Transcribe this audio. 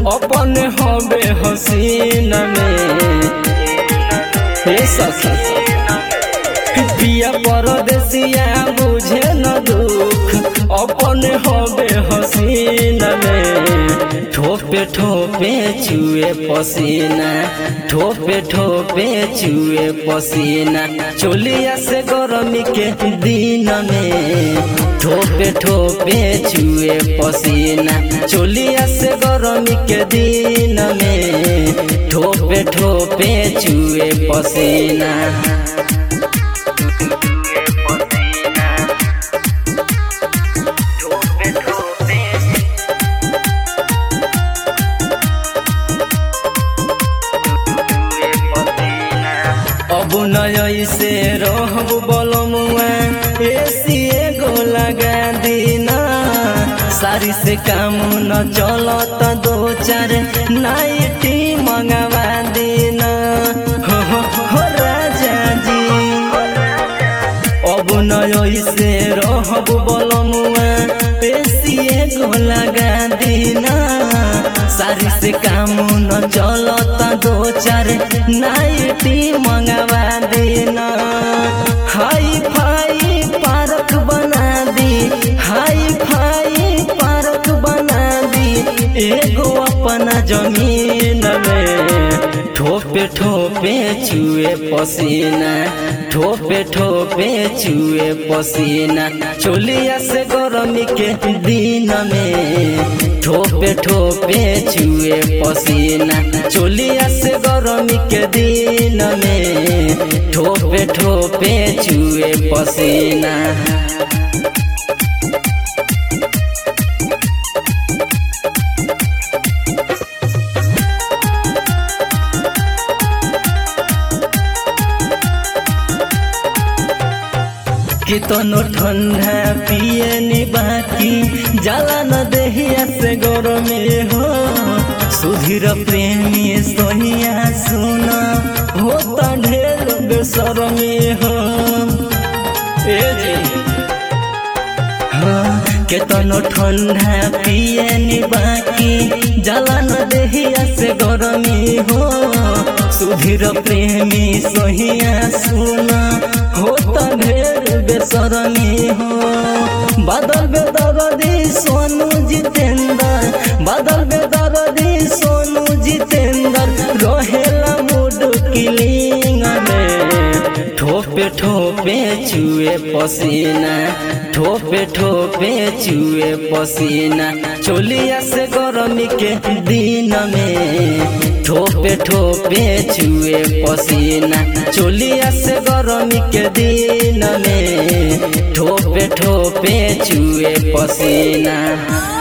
अपन हवे हसीन में हे सखी पिया परदेसिया बुझे न दुख अपन हवे हसीन में ठोपे ठोपे चुए पसीना ठोपे ठोपे चुए पसीना चोलिया से गरमी के दिन में ठोपे ठोपे चुए पसीना चोलिया से गरमी के दिन में ठोपे ठोपे चुए पसीना अब नय से रहब बलमुआ एसी एगो लगा दीना सारी से काम न चलत दो चार नाइटी मंगवा दीना हो, हो, हो राजा जी अब नय से रहब बलमुआ एसी एगो लगा दीना सारी से काम न चलता दो चार नाइटी मंगवा देना हाई फाई पार्क बना दी हाई फाई पार्क बना दी एगो अपना जमीन में ठोपे ठोपे चुए पसीना ठोपे ठोपे चुए पसीना चोलिया से गरमी के दिन में ठोपे ठोपे चुए पसीना चोलिया से गरमी के दिन में ठोपे ठोपे चुए पसीना कितनो ठंडा पिए नी बाकी जाला न देहिया से गरमे हो सुधीर प्रेमी सोनिया सुना होता ढेर बेसरमे हो ए जी हाँ, केतनो ठंडा पिए नी बाकी जाला न देहिया से गरमी हो सुधीर प्रेमी सोहिया सुना होता ढेर बेसरमी हो बादल बेदरदी सोनू जितेंद्र बादल बेदरदी सोनू जितेंद्र रहेला मूड किलिंग में ठोपे ठोपे चुए पसीना ठोपे ठोपे चुए पसीना चोलिया से गरमी के दिन में ठोपे ठोपे चुए पसीना चोलिया से गरमी के दिन में ठोपे ठोपे चुए पसीना